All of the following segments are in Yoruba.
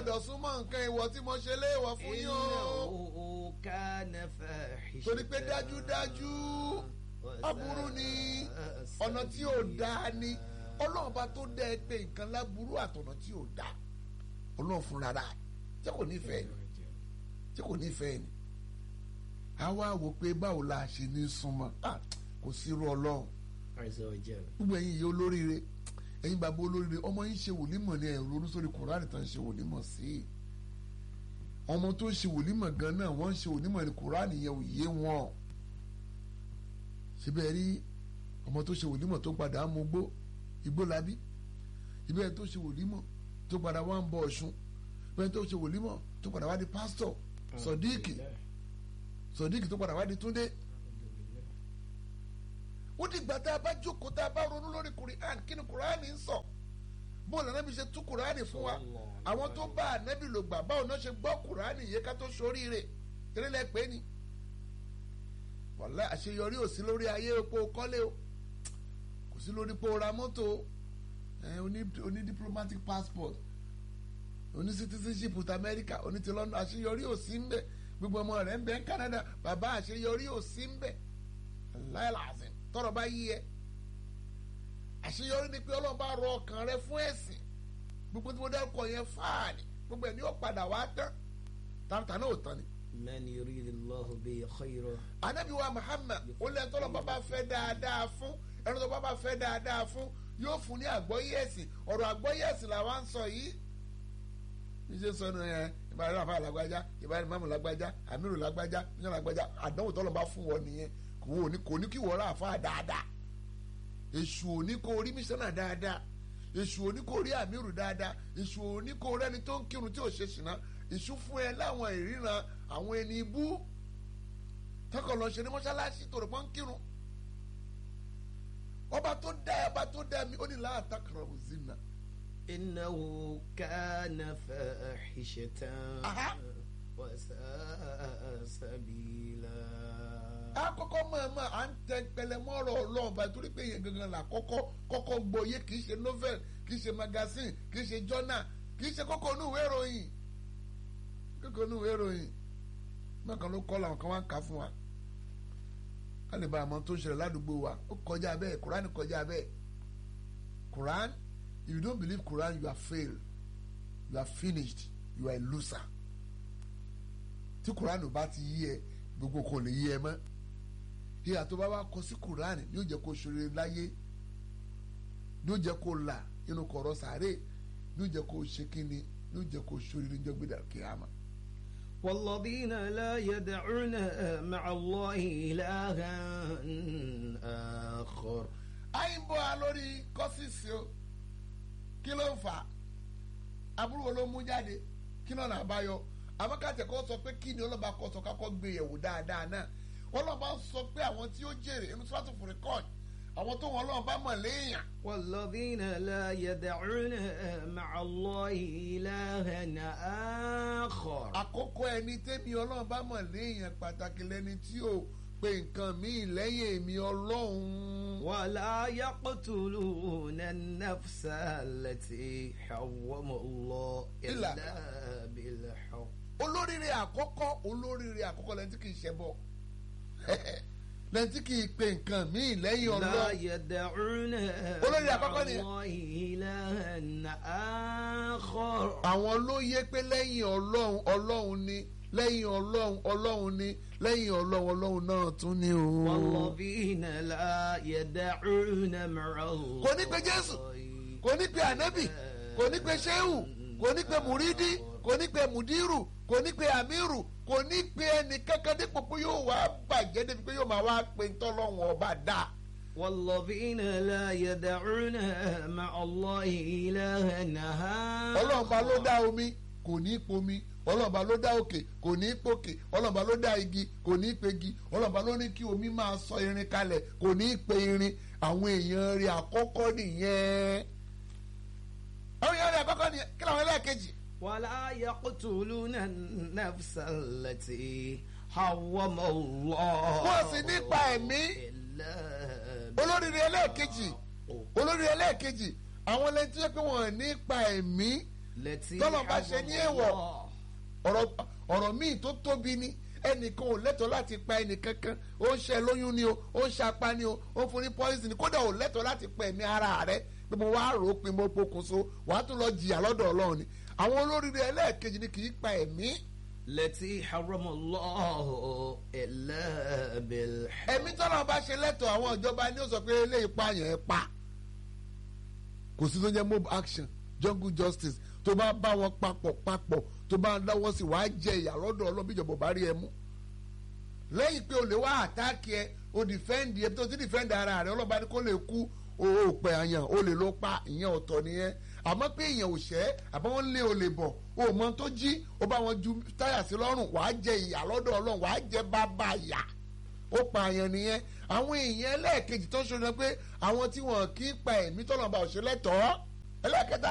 gbọ́dọ̀ súnmọ́ nǹkan ìwọ̀ tí mo ṣe léèwọ̀ fún yín o إنه كان فاحشة torí pé dájúdájú aburú ni ọ̀nà tí ò dáa ni ọlọ́run bá tó dẹ́ ẹ pé nǹkan láburú àtọ̀nà tí ò dáa ọlọ́run fúnra rà tí kò nífẹ̀ẹ́ ni tí kò nífẹ̀ẹ́ ni a wá wò pé báwo la ṣe ní súnmọ́ Ah, kò sí irú ọlọ́run عز وجل gbogbo ẹ̀yin yìí olóríire ẹ̀yin bàbá olóríire ọmọ yín ṣe wòlímọ̀ ní ẹ̀rọ oníṣòrí kùránì tán ṣe wòlímọ̀ sí i ọmọ tó ṣe wòlímọ̀ gan náà wọ́n ń ṣe wòlímọ̀ ní kùránì yẹn ò yé wọn síbẹ̀ rí ọmọ tó ṣe wòlímọ̀ tó padà á mú gbó igbó labí ibẹ̀ tó ṣe wòlímọ̀ tó padà wá ń bọ ọ̀ṣun ibẹ̀ tó ṣe wòlímọ̀ tó padà wá di pásítọ̀ sọ̀díìkì sọ̀díìkì tó padà wá di túndé ó di ìgbà tá a bá jókòó tá a bá ronú lórí kùránì kí ni kùránì ń sọ bóòlù anábì ṣe tú kùránì fún wa àwọn tó bá anábì lò gbà báwo náà ṣe gbọ́ kùránì yẹ ká tó ṣoríire erélẹ̀ pé ni wàlá àṣeyọrí ò sí lórí ayé epo kọ́lé o kò sí lórí pé o ra mọ́tò o ẹ, oní oní diplomatic passport oní citizenship with America oní ti London àṣeyọrí ò sí ń bẹ gbogbo ọmọ rẹ̀ ń bẹ ní Canada bàbá àṣeyọrí ò sí ń bẹ láìláàzín tọrọ bá yí ẹ àṣeyọrí ni pé Ọlọ́run bá rọ ọkàn rẹ fún ẹ̀sìn gbogbo tí mo dárúkọ yẹn fáàní gbogbo ẹ̀ ní ó padà wá tán tàǹtà náà ò tán ni. من يريد الله به خيرا anabi wa Muhammad ó lẹ́yìn tó lọ́ bá bá fẹ́ dáadáa fún ẹni tó bá bá fẹ́ dáadáa fún yóò fún ní àgbọ́yé ẹ̀sìn ọ̀rọ̀ àgbọ́yé ẹ̀sìn làwa ń sọ yìí níṣẹ́ sọ ní ẹ ìbáraẹni àfa làgbájá ìbáraẹni mamu làgbájá amiru làgbájá níyàn làgbájá àdánwò tó lọ́ bá fún wọn nìyẹn kò wò ní kò ní kí wọ́n rà àfa dáadáa èṣù ò ní kó rí mísánà dáadáa èṣù ò ní kó rí amiru dáadáa èṣù ò ní kó rẹ́ni tó ń kírun tí ò ṣe ṣìnà èṣù fún ẹ láwọn ìríran àwọn ẹni ibú tọkọ lọ ṣe ní mọ́ṣáláṣí tó rẹ̀ pọ́n kírun ọba tó dá ẹ ọba tó dá mi ó ní láàtà kàràbù zina إنه كان فاحشة Aha. وساء سبيلا àkọ́kọ́ mọ̀ọ́mọ̀ à ń tẹ pẹlẹmọ́rọ̀ ọlọ́run báyìí torí pé yẹn gangan là kọ́kọ́ kọ́kọ́ gbọ́yé kì í ṣe novel kì í ṣe magazine kì í ṣe journal kì í ṣe kókó inú ìwé ìròyìn kókó inú ìwé ìròyìn mọ̀ọ́kan ló kọ́ làwọn kan wá ń kà fún wa ká lè ba àmọ́ tó ń ṣẹlẹ̀ ládùúgbò wa ó kọjá bẹ́ẹ̀ Quran kọjá bẹ́ẹ̀ Quran if you don't believe Quran you are failed you are finished you are a loser tí Quran ò bá ti yí ẹ gbogbo kò lè yí ẹ mọ́ ìhà tó bá wá kọ sí Quran yóò jẹ́ kó ṣoore láyé yóò jẹ́ kó là inú kọ̀rọ̀ sàárè yóò jẹ́ kó ṣe kíni yóò jẹ́ kó ṣoore níjọ́ gbéra kíámà. والذين لا يدعون مع الله إلها آخر àyìnbó a lórí kọ́sìsì o kí ló ń fà á aburú wo ló mú jáde kí ló nà àbáyọ àmọ́kàtẹ́ kọ́ sọ pé kí ni ọlọ́ba kọ́ sọ kákọ́ gbé yẹ̀wò dáadáa náà ọlọ́ba sọ pé àwọn tí ó jèrè inú sọ́tò fúrikọ́ọ̀dì àwọn tó wọn ọlọ́run bá mọ̀ léèyàn والذين لا يدعون مع الله إلها آخر àkókò ẹni tẹ́mi ọlọ́run bá mọ̀ léèyàn pàtàkì lẹni tí ò pe nǹkan míì lẹ́yìn èmi ọlọ́run. ولا يقتلون النفس التي حرم الله إلا إلا بالحق olóríire àkọ́kọ́ olóríire àkọ́kọ́ lẹ́ni tí kì í ṣe bọ̀ lẹ́ni tí kì í pe nǹkan míì lẹ́yìn لا ọlọ́run. يدعون olórí مع àkọ́kọ́ ni- الله إلها آخر àwọn ló yé pé lẹ́yìn ọlọ́run ọlọ́run ni lẹ́yìn ọlọ́run ọlọ́run ni lẹ́yìn ọlọ́run ọlọ́run náà tún ni o. والذين لا يدعون مع الله kò ní pe jésù kò ní pe ànábì kò ní pe ṣéhù kò ní pe mùrídì kò ní pe mùdírù kò ní pe àmírù kò ní pe ẹnì kankan dípò pé yóò wá bàjẹ́ débi pé yóò máa wá pe ntọ́lọ́run ọba dá. والذين لا يدعون مع الله إلها ọlọ́run ba ló dá omi kò ní í pomi ọlọ́run ba ló dá òkè kò ní í pòkè ọlọ́run ba ló dá igi kò ní í pegi ọlọ́run ba ló ní kí omi máa sọ irin kalẹ̀ kò ní í pe irin àwọn èèyàn rẹ̀ àkọ́kọ́ nìyẹn. àwọn èèyàn rẹ̀ àkọ́kọ́ nìyẹn kí làwọn ẹlẹ́ẹ̀kejì. ولا يقتلون النفس التي حرم الله wọ́n sì nípa ẹ̀mí إلا olóríire ẹlẹ́ẹ̀kejì olóríire ẹlẹ́ẹ̀kejì àwọn ẹlẹ́ni tó yẹ pé wọ́n nípa ẹ̀mí التي tọ́lọ̀ bá ṣe ní حرم èèwọ̀ الله ọ̀rọ̀ ọ̀rọ̀ míì tó tóbi ni ẹnìkan ò lẹ́tọ̀ọ́ láti pa ẹnìkankan ó ń ṣe lóyún ni o ó ń ṣapá ni o ó ń fún ní poison ni kódà ò lẹ́tọ̀ọ́ láti pa ẹ̀mí ara rẹ pé mo wá rò ó pin mo pokùnso wàá tún lọ jìyà lọ́dọ̀ ọlọ́run ni àwọn olóríire ẹlẹ́ẹ̀kejì ni kì í pa ẹ̀mí التي حرم الله إلا بالحق ẹ̀mí tọ́lọ́ bá ṣe lẹ́tọ̀ọ́ àwọn ìjọba ni ó sọ pé eléyìí pààyàn ẹ̀ pa kò sí tó jẹ́ mob action jungle justice tó bá bá wọn papọ̀ papọ̀ tó bá ń dáwọ́ sí wàá jẹ ìyà lọ́dọ̀ ọlọ́bí ìjọba ò bá rí ẹ mú lẹ́yìn pé o lè wá àtáàkì ẹ o dìfẹ́ǹdì ẹ tó ti dìfẹ́ǹdì ara rẹ ọlọ́ba ni kò lè kú o ò pẹ̀ àyàn o lè lọ pa ìyẹn ọ̀tọ̀ nìyẹn àmọ́ pé èèyàn ò ṣẹ́ àbọ̀ wọn lé o lè bọ̀ o ò mọ tó jí o bá wọn ju táyà sí lọ́rùn wàá jẹ ìyà lọ́dọ̀ ọlọ́run wàá jẹ bàbá ìyà ó pa àyàn nìyẹn àwọn èèyàn ẹlẹ́ẹ̀kejì tó ń ṣe pé àwọn tí wọn kì í pa ẹ̀mí tọ́lọ́ba òṣèlẹ́tọ̀ọ́ ẹlẹ́ẹ̀kẹta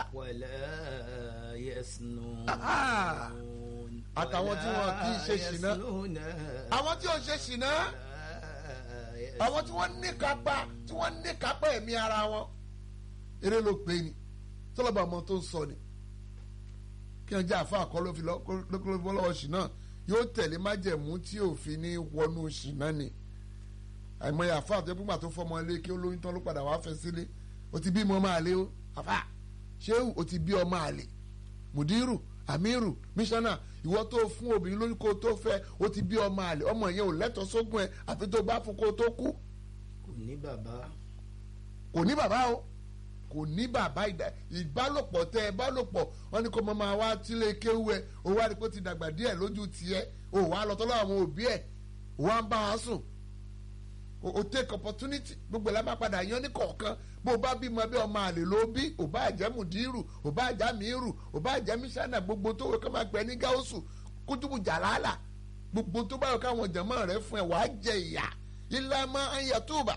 ولا يسنون Ah. àtàwọn tí wọn kì í ṣe ṣìnà يسنون àwọn tí ò ṣe ṣìnà ولا àwọn tí wọ́n ní kápá tí wọ́n ní kápá ẹ̀mí ara wọn eré ló pé ni tọ́lọ́ba ọmọ tó ń sọ ni kí wọ́n jẹ́ àfa àkọ́ ló fi lọ́ ló fi lọ́wọ́ ṣìnà yóò tẹ̀lé májẹ̀mú tí òfin ní wọnú ṣìnà ni àìmọye àfa àti ẹgbẹ́ tó fọmọ ilé kí ó lóyún tán ló padà wá fẹ́ sílé o ti bí ọmọ máa lé o àfa ṣéwù o ti bí ọmọ àlè mùdírù àmírù mísánà ìwọ tó fún obìnrin lóyún kó tó fẹ́ o ti bí ọmọ àlè ọmọ yẹn ò lẹ́tọ̀ọ́ sógún ẹ àfi tó bá fún kó tó kú kò ní bàbá kò ní bàbá o kò ní bàbá ìdá ìbálòpọ̀ tẹ ẹ bálòpọ̀ wọn ni kò mọ máa wá tílé kéwú ẹ o wá rí pé ó ti dàgbà díẹ̀ lójú tiẹ̀ o wá lọ tọ́lọ́ àwọn òbí ẹ̀ o wá ń bá a sùn o o take opportunity gbogbo ẹ̀ la máa padà yan ní kọ̀ọ̀kan bó o bá bímọ bí ọmọ àlè ló bí o bá jẹ́ mùdírù o bá jẹ́ mìírù o bá jẹ́ mísánà gbogbo tó wọ́n kọ́ máa pẹ́ ní gáúsù kútùbù jàlálà gbogbo tó bá yọ káwọn jẹ̀mọ́ rẹ fún ẹ wàá jẹ ìyà ilá máa ń yàtúbà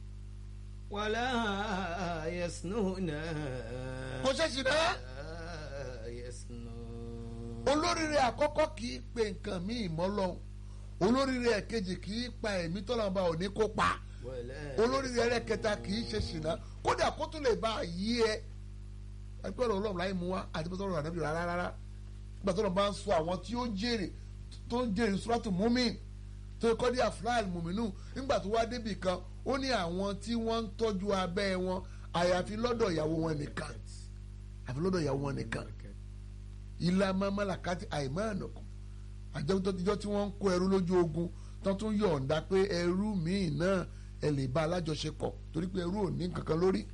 ولا يسنون kò ṣe ṣì náà. ولا يسنون olóríire àkọ́kọ́ kì í pe nǹkan míì mọ́ lọ́hùn olóríire ẹ̀kejì kì í pa ẹ̀mí tọ́lọ́mọba ò ní kó pa ولا olóríire ẹlẹ́kẹta kì í ṣe ṣìnà kódà kó tún lè bá a yí ẹ ẹgbẹ́ ọ̀rọ̀ ọlọ́run láì mú wa àti pé sọ́rọ̀ ànábì rárá rárá nígbà tó lọ́n bá ń sọ àwọn tí ó jèrè tó ń jèrè sùràtù múmin tó kọ́ dé àfúláàlì mùmínú nígbà tó wá débì kan ó ní àwọn tí wọ́n ń tọ́jú abẹ́ wọn àyàfi lọ́dọ̀ ìyàwó wọn nìkan àfi lọ́dọ̀ ìyàwó wọn nìkan ilá mamalakati àìmọ́ọ̀nàkùn àjẹmọ́tọ́jọ́ tí wọ́n ń kó ẹrú lójú ogun tán tún yọ̀ǹda pé ẹrú míì náà ẹ lè bá alájọṣepọ̀ torí pé ẹrú ò ní kankan lórí.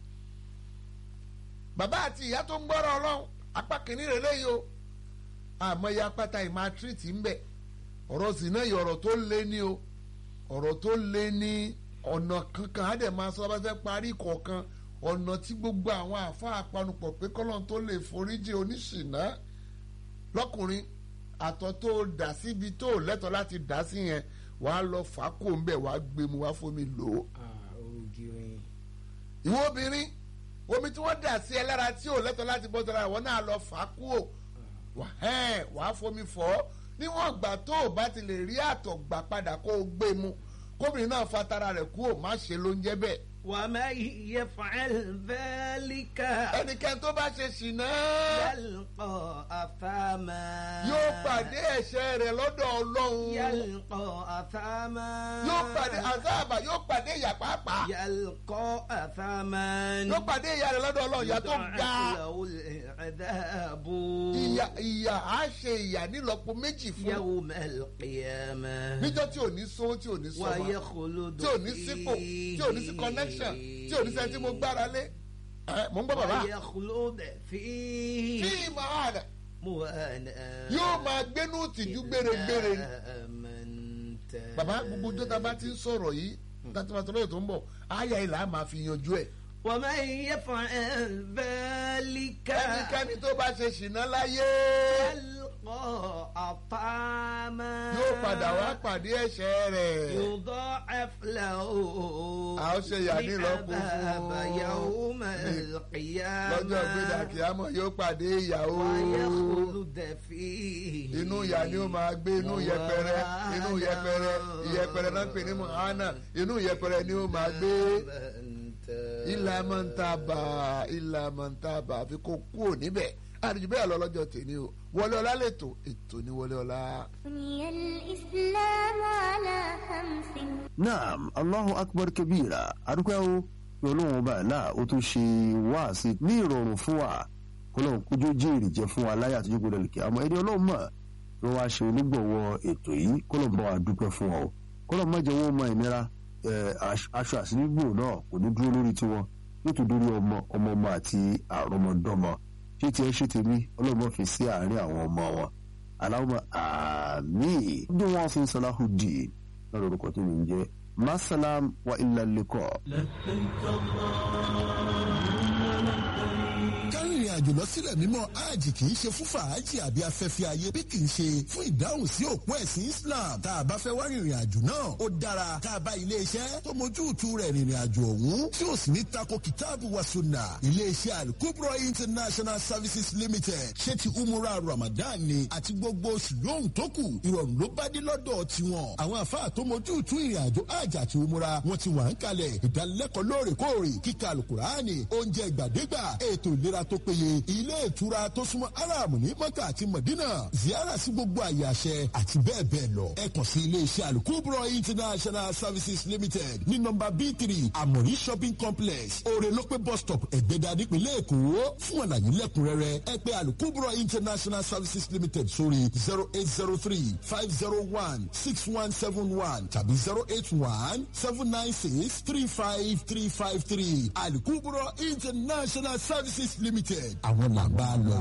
bàbá àti ìyá tó ń gbọ́rọ̀ ọlọ́run apá kìíní rẹ̀ léyìí o àmọ́ ya pátá ìmọ̀ tírìtì ń bẹ̀ ọ̀rọ̀ sì náà yìí ọ̀rọ̀ tó lé ní o ọ̀rọ̀ tó lé ní ọ̀nà kankan á dẹ̀ máa sọ bá fẹ́ parí kọ̀ọ̀kan ọ̀nà tí gbogbo àwọn àáfàá panupọ̀ pé kọ́lọ́n tó lè foríjì oníṣìná lọ́kùnrin àtọ̀ tó dà síbi tó lẹ́tọ̀ọ́ láti dà sí yẹn wàá lọ fà á kó ń bẹ̀ wàá gbé mu wàá fomi lò ó. Ah, ògiri. ìwọ obìnrin omi tí wọ́n dà sí ẹ lára tí ò lẹ́tọ̀ọ́ láti bọ́ sára ìwọ náà lọ fà á kú ò wàá fomi fọ̀ ọ́ níwọ̀n ìgbà tó o bá ti lè rí àtọ̀ gbà padà kó o gbé mu kóbìnrin náà fa tara rẹ̀ kú ò má ṣe ló ń jẹ́ bẹ́ẹ̀. ومن يفعل ذلك ẹnikẹ́ni tó bá ṣe ṣìnà يلقى أثاما yóò pàdé ẹ̀ṣẹ̀ rẹ̀ lọ́dọ̀ ọlọ́run يلقى أثاما yóò pàdé àzáàbà yóò pàdé ìyà pàápàá يلقى أثاما yóò pàdé ìyà rẹ̀ lọ́dọ̀ ọlọ́run ìyà tó ga يضاعف له العذاب ìyà ìyà á ṣe ìyà nílọ́po méjì fún يوم القيامة níjọ́ tí ò ní sówó tí ò ní sọmọ ويخلد tí ò ní sípò tí ò ní sí connection tí ò ní sẹ́ni tí mo gbára lé ẹ mò ń gbọ́ bàbá ويخلد فيه tí ìmọ̀ àdà مهانا yóò máa gbénú tìjú gbére-gbére ni. آمنت bàbá gbogbo ọjọ́ tá a bá ti ń sọ̀rọ̀ yìí láti máa tọ́lọ́yọ̀ tó ń bọ̀ àyà ìlà máa fi yanjú ẹ̀. ومن يفعل ذلك ẹnikẹ́ni tó bá ṣe ṣìnà láyé يلقى أطعاما yóò padà wá pàdé ẹ̀ṣẹ̀ rẹ̀. يضاعف له A ó ṣe ìyà ní ìlọ́po fún العذاب يوم ní- القيامة lọ́jọ́ gbéra kìámọ̀ yóò pàdé ìyàwó ويخلد فيه inú ìyà ni ó máa gbé inú yẹpẹrẹ inú yẹpẹrẹ ìyẹpẹrẹ náà ń pè ní mohana inú yẹpẹrẹ ni ó máa gbé ilà mọ̀ntàbà ilà mọ̀ntàbà àfi kó kúrò níbẹ̀ àdìjú bẹ́ẹ̀ lọ lọ́jọ́ tèmi o wọlé ọlá lẹ́tọ̀ ètò ní wọlé ọlá. بني الإسلام على خمس naam allahu akbar kabira adúpẹ́ o pé ọlọ́run ọba àlá ó tún ṣe wáàsí ní ìrọ̀rùn fún wa ọlọ́run kójú jèrè jẹ́ fún wa láyé àtijọ́ gbọdọ̀ lè kí àmọ́ ẹni ọlọ́run mọ̀ tí wọ́n wá ṣe onígbọ̀wọ́ ètò yìí kọ́lọ̀ bá wa dúpẹ́ fún wa o kọ́lọ̀ má jẹ́ wọ́n mọ ìnira ẹ̀, aṣ- aṣọ àsìnígbò náà kò ní dúró lórí tiwọn yóò tún dórí ọmọ ọmọ ọmọ àti àrọmọdọ́mọ ṣé tiẹ̀ ṣe tèmi ọlọ́run má fi sí àárín àwọn ọmọ wọn aláwọ̀ àmì bí wọ́n fi Salahuddin náà lórúkọ tó ń jẹ́ masalam wa illa liqa. kárìnrìn àjò lọ sílẹ̀ mímọ́ hajj kì í ṣe fún fàájì àbí afẹ́fẹ́ ayé bí kì í ṣe fún ìdáhùn sí òpó ẹ̀sìn Islam tá a bá fẹ́ wá rìnrìn àjò náà ó dára tá a bá iléeṣẹ́ tó mójútu rẹ̀ rìnrìn àjò ọ̀hún tí ó sì ní tako kìtáàbù wa sunna iléeṣẹ́ alukubro international services limited ṣé ti umura ramadan ni àti gbogbo oṣù lóhùn tó kù ìrọ̀rùn ló bá dé lọ́dọ̀ tiwọn àwọn àfáà tó mójútu ìrìn àjò hajj àti umura wọn ti wà ń kalẹ̀ ìdánilẹ́kọ̀ọ́ lóòrèkóòrè kíkà alukuraani oúnjẹ ìgbàdégbà ètò ìlera tó péye ilé ìtura tó súnmọ́ aram ní mọ́kà àti mọ̀dínà ziyara sí gbogbo àyè àṣẹ àti bẹ́ẹ̀ bẹ́ẹ̀ lọ ẹ kàn sí ilé iṣẹ́ alukubro international services limited ní nọ́mbà b three amori shopping complex orelope bus stop ẹ̀gbẹ́dà nípínlẹ̀ èkó fún àlàyé lẹ́kùnrẹ́rẹ́ ẹ pè alukubro international services limited sórí zero eight zero three five zero one six one seven one tàbí zero eight one seven nine six three five three five three alukubro international services limited àwọn làbá lọ.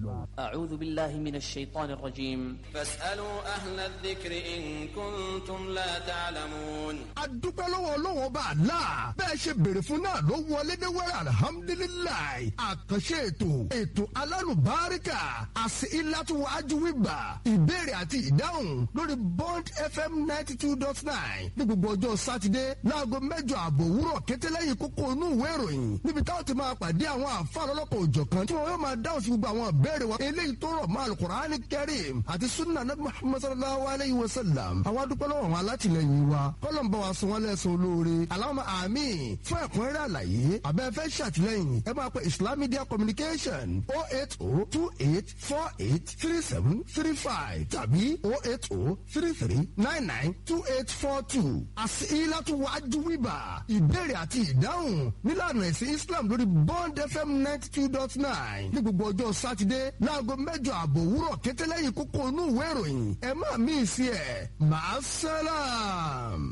أعوذ بالله من الشيطان الرجيم فاسألوا أهل الذكر إن كنتم لا تعلمون adúpẹ́ lọ́wọ́ ọlọ́wọ́ ọba àlá bẹ́ẹ̀ ṣe béèrè fún náà ló wọlé dé wẹ́rẹ́ alihamudulilayi àkànṣe ètò ètò alálùbáríkà àti ìlàtúwájú wíwà ìbéèrè àti ìdáhùn lórí bond fm ninety two dot nine ní gbogbo ọjọ́ sátidé láago mẹ́jọ àbọ̀ òwúrọ̀ kẹtẹ́lẹ́yìn kókó inú ìwé ìròyìn níbi táwọn ti máa pàdé àwọn àfa lọ́lọ́kọ̀ òjọ̀kan tí wọ́n yóò máa dáhùn sí gbogbo àwọn ìbéèrè wa eléyìí tó rọ̀ mọ́ alukur'ani kẹrim àti sunna nabi muhammad sallallahu alayhi wa sallam àwọn adúpẹ́ lọ́wọ́ àwọn alátìlẹyìn wa kọ́lọ́n bá wa sọ wọ́n lẹ́sùn olóore aláwọ̀ àmì fún ẹ̀kúnrẹ́rẹ́ àlàyé abẹ́fẹ́ ṣàtìlẹ́yìn ẹ máa pe islam media communication oh eight oh two eight four eight three seven three five tàbí oh eight oh three three nine nine two eight four two àti ilátú wájú wíbà ìbéèrè àti ìdáhùn nílànà ẹ̀sìn islam lórí bond fm ninety two dot nine ní gbogbo ọjọ́ sátidé láago mẹ́jọ àbọ̀ òwúrọ̀ kẹtẹ́lẹ́yìn kókó inú ìwé ìròyìn ẹ má mí sí ẹ̀ máa sálàm.